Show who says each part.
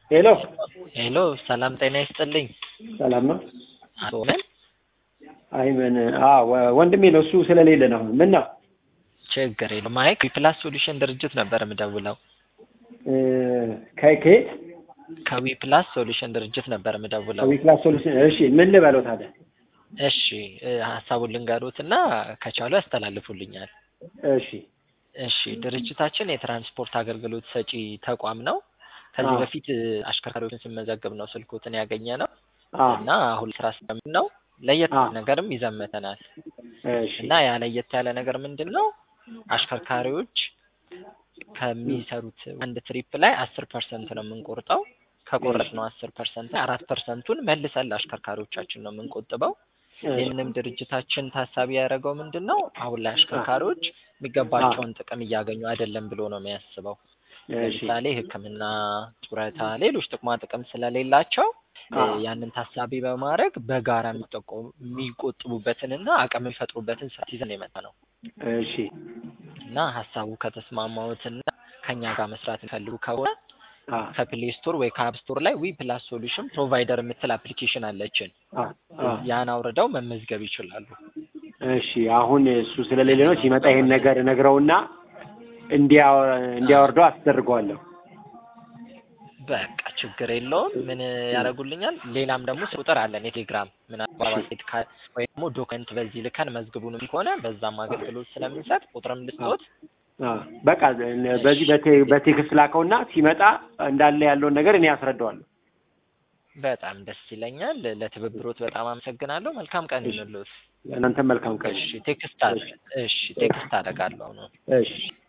Speaker 1: ሄሎ
Speaker 2: ሄሎ ሰላም ጤና ይስጥልኝ።
Speaker 1: ሰላም ነው?
Speaker 2: አቶ ምን
Speaker 1: አይመን ወንድሜ ነው እሱ ስለሌለ ነው። ምን ነው?
Speaker 2: ችግር የለም። ማይክ ዊፕላስ ሶሉሽን ድርጅት ነበር የምደውለው።
Speaker 1: ከየት?
Speaker 2: ከዊፕላስ ሶሉሽን ድርጅት ነበር የምደውለው።
Speaker 1: ዊክላስ ሶሉሽን። እሺ ምን ልበለው ታዲያ?
Speaker 2: እሺ ሀሳቡን ልንገሩት እና ከቻሉ ያስተላልፉልኛል።
Speaker 1: እሺ
Speaker 2: እሺ ድርጅታችን የትራንስፖርት አገልግሎት ሰጪ ተቋም ነው። ከዚህ
Speaker 1: አዎ።
Speaker 2: በፊት አሽከርካሪዎችን ስመዘግብ ነው ስልኩትን ያገኘ ነው
Speaker 1: አ
Speaker 2: እና አሁን ስራ ስለምን ነው ለየት
Speaker 1: አዎ።
Speaker 2: ያለ ነገርም ይዘመተናል
Speaker 1: እሺ
Speaker 2: እና ያ ለየት ያለ ነገር ምንድን ነው? አሽከርካሪዎች ከሚሰሩት አንድ ትሪፕ ላይ አስር ፐርሰንት ነው የምንቆርጠው። ከቆረጥነው አስር ፐርሰንት አራት ፐርሰንቱን መልሰን ለአሽከርካሪዎቻችን ነው የምንቆጥበው። ይህንም ድርጅታችን ታሳቢ ያደረገው ምንድን ነው? አሁን ላይ አሽከርካሪዎች የሚገባቸውን ጥቅም እያገኙ አይደለም ብሎ ነው የሚያስበው።
Speaker 1: እሺ
Speaker 2: ለምሳሌ ሕክምና፣ ጡረታ፣ ሌሎች ጥቅማ ጥቅም ስለሌላቸው እ
Speaker 1: አዎ።
Speaker 2: ያንን ታሳቢ በማድረግ በጋራ የሚጠቆሙ የሚቆጥቡበትንና አቅም የሚፈጥሩበትን ስርዓት ይዘን የመጣ ነው
Speaker 1: እሺ
Speaker 2: እና ሀሳቡ ከተስማማዎትና ከኛ ጋር መስራት የሚፈልጉ ከሆነ
Speaker 1: አ
Speaker 2: ከፕሌይ ስቶር ወይ ከአፕ ስቶር ላይ ዊ ፕላስ ሶሉሽን ፕሮቫይደር የምትል አፕሊኬሽን አለችን።
Speaker 1: አ አ
Speaker 2: ያን አውርደው መመዝገብ ይችላሉ።
Speaker 1: እሺ አሁን እሱ ስለሌለ ነው። ሲመጣ ይሄን ነገር ነግረውና እንዲያው እንዲያወርደው አስደርገዋለሁ።
Speaker 2: በቃ ችግር የለውም። ምን ያደርጉልኛል? ሌላም ደግሞ ቁጥር አለን የቴሌግራም ምናልባት ካ- ወይ ደግሞ ዶክመንት በዚህ ልከን መዝግቡንም ከሆነ በዛም አገልግሎት ስለምንሰጥ ቁጥርም ልስጦት።
Speaker 1: አ በቃ በዚህ በቴ- በቴክስት ላከውና ሲመጣ እንዳለ ያለውን ነገር እኔ አስረዳዋለሁ።
Speaker 2: በጣም ደስ ይለኛል። ለትብብሮት በጣም አመሰግናለሁ። መልካም ቀን ይሁንልዎት።
Speaker 1: እናንተም መልካም ቀን።
Speaker 2: እሺ ቴክስት አለ። እሺ ቴክስት አደርጋለሁ ነው።
Speaker 1: እሺ